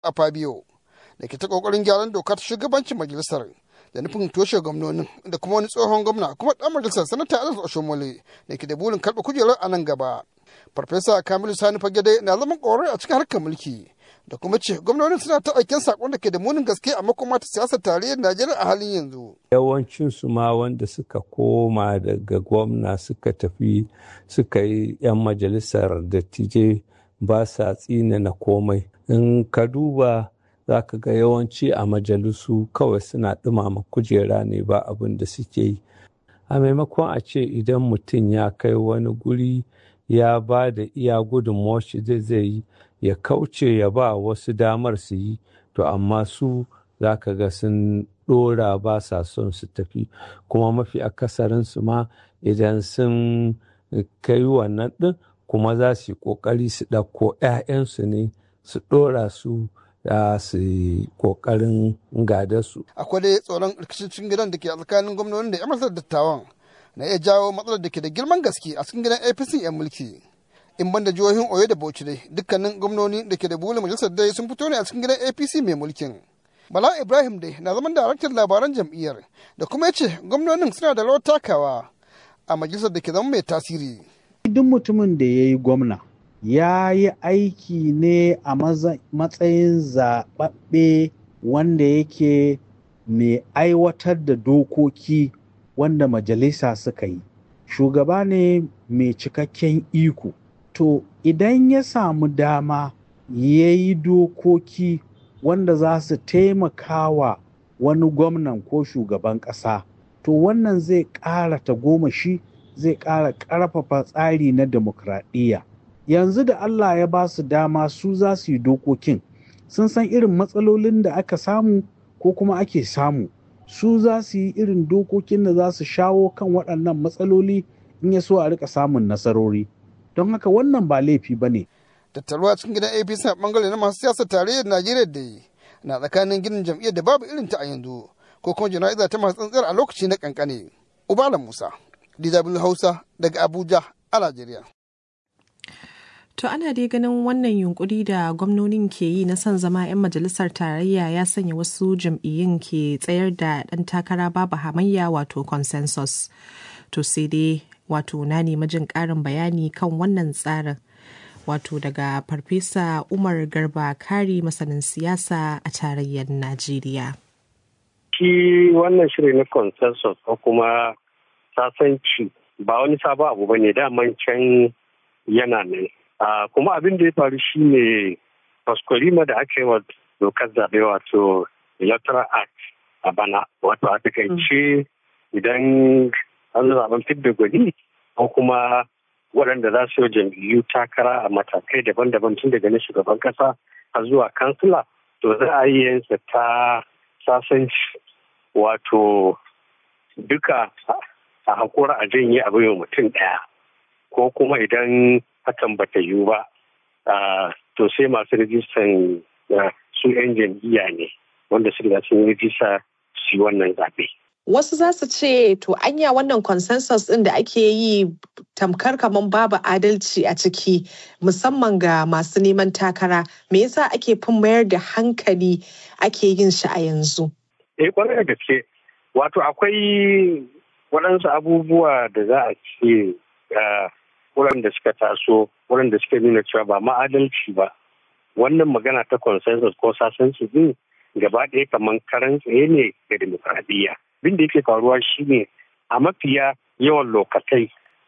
a Fabio da ke ta kokarin gyaran dokar shugabancin majalisar da nufin toshe gwamnonin da kuma wani tsohon gwamna kuma dan majalisar sanata Anas Oshomole da ke da burin karɓa kujerar a nan gaba. Farfesa Kamilu Sani Fagede na zaman ƙorar a cikin harkar mulki da kuma ce gwamnonin suna ta aikin sakon da ke da munin gaske a makoma ta siyasar tarayyar Najeriya a halin yanzu. Yawancin su ma wanda suka koma daga gwamna suka tafi suka yi 'yan majalisar dattijai ba sa tsina na komai. In ka duba za ka ga yawanci a majalisu kawai suna ɗumama kujera ne ba abin da suke yi. A maimakon a ce idan mutum ya kai wani guri ya ba da iya gudunmawar shi zai zai yi ya kauce ya ba wasu damar su yi to amma su za ka ga sun ɗora ba sa son su tafi kuma mafi akasarin su ma idan sun kai wannan ɗin kuma za su yi ƙoƙari su ɗauko 'ya'yansu ne su ɗora su da su yi ƙoƙarin gada su. Akwai dai tsoron rikicin gidan da ke a tsakanin gwamnonin da 'yan masar dattawan na iya jawo matsalar da ke da girman gaske a cikin gidan APC 'yan mulki. In ban da jihohin Oyo da Bauchi dai dukkanin gwamnoni da ke da bulin majalisar dai sun fito ne a cikin gidan APC mai mulkin. Bala Ibrahim dai na zaman daraktan labaran jam'iyyar da kuma ya ce gwamnonin suna da rawar takawa a majalisar da ke zama mai tasiri. Duk mutumin da ya yi gwamna ya yi aiki ne a matsayin zaɓaɓɓe wanda yake mai aiwatar da dokoki wanda majalisa suka yi. Shugaba ne mai cikakken iko. To idan ya samu dama ya yi dokoki wanda za su taimaka wa wani gwamnan ko shugaban ƙasa, to wannan zai ƙara tagomashi zai ƙara ƙarfafa tsari na demokradiyya. yanzu da Allah ya ba su dama su za su yi dokokin sun san irin matsalolin da aka samu ko kuma ake samu su za su yi irin dokokin da za su shawo kan waɗannan matsaloli in ya so a rika samun nasarori don haka wannan ba laifi ba ne. Tattaruwa cikin gidan APC a bangare na masu siyasar tarayyar Najeriya da yi na tsakanin ginin jam'iyyar da babu irin ta a yanzu ko kuma jana'iza ta masu tsantsiyar a lokaci na kankane. Ubala Musa, DW Hausa daga Abuja a Najeriya. To ana dai ganin wannan yunkuri da gwamnonin ke yi na son zama 'yan majalisar tarayya ya sanya wasu jam'iyyun ke tsayar da ɗan takara babu hamayya wato consensus. To sai dai wato na nemi jin ƙarin bayani kan wannan tsarin. Wato daga Farfesa Umar Garba Kari masanin siyasa a tarayyar Najeriya. Shi wannan shirin na consensus ko kuma sasanci ba wani sabon abu ba ne daman can yana nan. Uh, kuma abin da ya faru shi ne faskwalima da aka yi wa dokar zaɓe wato electoral act a bana wato a takaice idan an zaɓen fidda gwani ko kuma waɗanda za su yi jam'iyyu takara a matakai daban-daban tun daga na shugaban ƙasa har zuwa kansila to za a yi yansa ta sasanci wato duka a hakura a janye abin mutum ɗaya ko kuma idan hakan bata yiwu ba to sai masu rijistan su 'yan jam'iyya ne wanda su riga sun rijista su yi wannan zaɓe. Wasu za su ce to anya wannan consensus ɗin da ake yi tamkar kamar babu adalci a ciki musamman ga masu neman takara me yasa ake fin mayar da hankali ake yin shi a yanzu? Eh kwarai da gaske wato akwai waɗansu abubuwa da za a ce waɗanda suka taso waɗanda suka nuna cewa ba ma'adalci ba wannan magana ta consensus ko sasanci din gaba ɗaya kamar karan tsaye ne ga demokradiyya abin da yake faruwa shine a mafiya yawan lokatai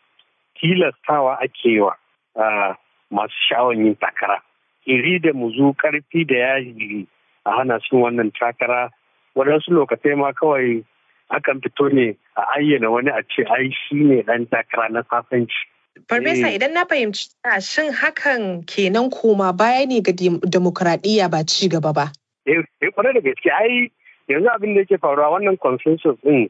tilastawa ake wa masu sha'awan yin takara iri da muzu karfi da yaji a hana sun wannan takara waɗansu lokatai ma kawai akan fito ne a ayyana wani a ce ai shi ne ɗan takara na sasanci Farfesa idan na fahimci shin hakan kenan koma baya ne ga demokuraɗiyya ba ci gaba ba. Eh kwarai da gaske ai yanzu abin da yake faruwa wannan consensus din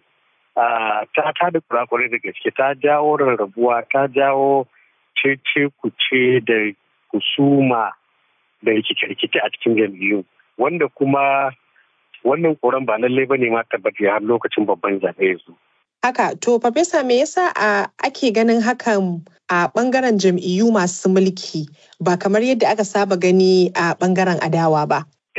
ta ta da kurakurai da gaske ta jawo rarrabuwa ta jawo cece kuce da kusuma da rikice-rikice a cikin jam'iyyu wanda kuma wannan koran ba lallai ba ne ma tabbata har lokacin babban zaɓe yanzu. Haka, to Farfesa me yasa a ake ganin hakan a bangaren jam'iyyu masu mulki ba kamar yadda aka saba gani a bangaren adawa ba?